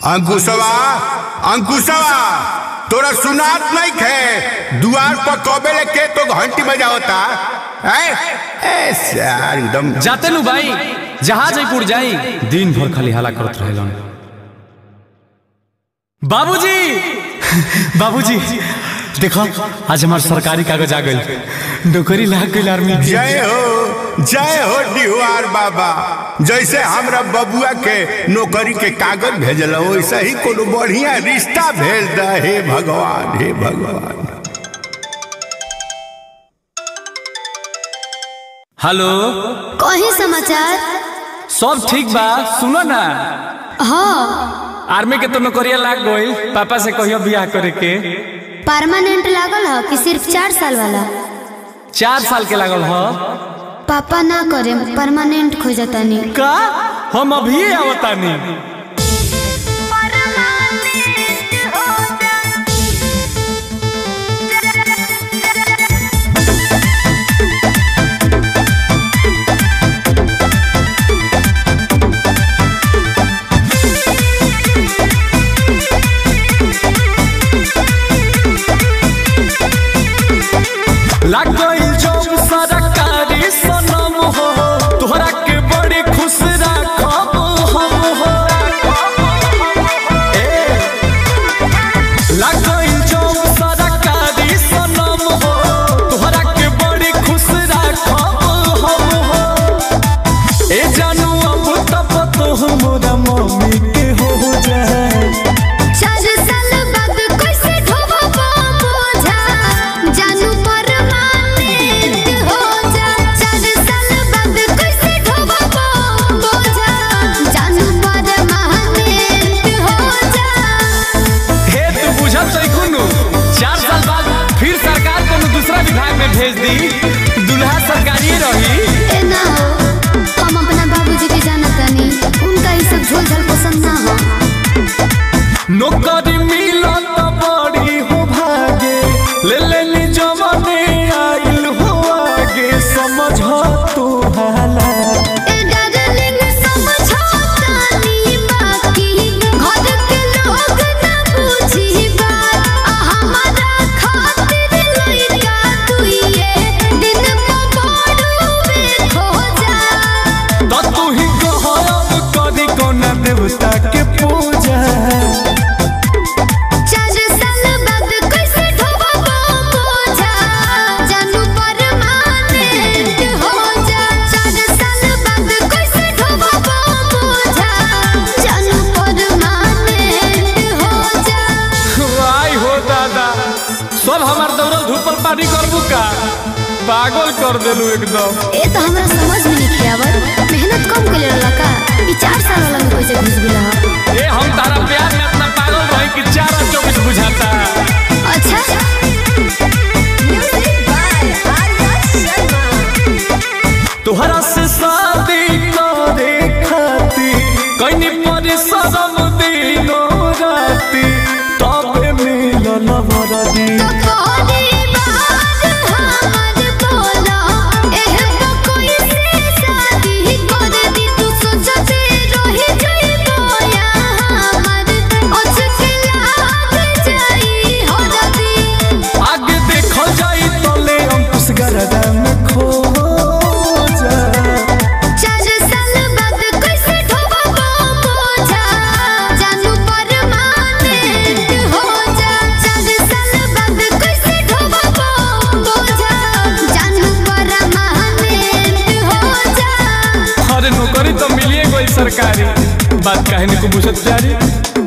अंकुशवा अंकुशवा तोरा सुनात नहीं खे दुआर पर कबे लेके तो घंटी बजावता है ए यार एकदम जाते नु भाई जहाज जयपुर जाई दिन भर खाली हाला करत रहेलन बाबूजी बाबूजी देखो आज हमार सरकारी कागज आ गइल नौकरी लाग गइल आर्मी के जय हो जय हो डिहुआर बाबा जैसे हमरा बबुआ के नौकरी के कागज भेजल वैसे ही कोनो बढ़िया रिश्ता भेज द हे भगवान हे भगवान हेलो कही समाचार सब ठीक बा सुनो ना हाँ आर्मी के तो नौकरिया लाग गइल पापा से कहियो बियाह करे के परमानेंट लागल है कि सिर्फ चार साल वाला चार साल के लागल ह पापा ना करे परमानेंट खोजतानी का हम अभी आवतानी लाग गइल जब सरकारी सनम हो तोहरा के बड़ी खुश राखब हम हो ए लाग गइल जब सरकारी सनम हो तोहरा के बड़ी खुश राखब हम हो ए जानू अब तब तो हमरा मम्मी के हो जाए चार साल बाद कैसे ढोबो बोझा जानू परमानेंट हो जा चार साल बाद कैसे ढोबो बोझा जानू परमानेंट हो जा हे तू बुझत छै कुनु चार साल बाद फिर सरकार कोनो दूसरा विभाग में भेज दी दुल्हा सरकारी रही ए ना हो हम अपना बाबूजी के जानतानी उनका ये सब झोल झाल पसंद ना हो नौकरी मिलत बड़ी हो भागे ले ले नी जमाने आइल हो आगे समझ तू हाला ए डार्लिंग समझौतानी बाकी घर के लोग ना बुझी बात आ हमारा खातिर लइका तू ये दिन पकड़ुवे खो जा तो तू ही कहब करी कोना देवता के पूजा चार साल बाद कैसे ढोबो बोझा जानू परमानेंट हो जा चार साल बाद कैसे ढोबो बोझा जानू परमानेंट हो जा आई हो दादा सब हमार दौड़ल धूपल पानी करबू का पागल कर देलू एकदम ए तो हमरा समझ में नहीं आवत मेहनत कम कर रहला का ई चार साल वाला में कैसे घुस गेला ह? ए हम तारा प्यार में इतना पागल रही कि चार और चौबीस बुझाता अच्छा तोहरा से शादी करे खाती कहीं परिश्रम दिनो राती तबे मिलल वरदी तोरी बात हमर बोला एह तो कोई से शादी कर दी तू सोचते रही जई बोया हमर अचके लाग जाई हो जदी आगे देखो जाई तले अंकुश गरदा में खो जा चार साल बाद कैसे ढोबो बोझा जानू परमानेंट हो जा चार साल बाद कैसे ढोबो बोझा जानू परमानेंट हो जा अरे नौकरी तो मिलिए गई सरकारी बात कहने को बुझत प्यारी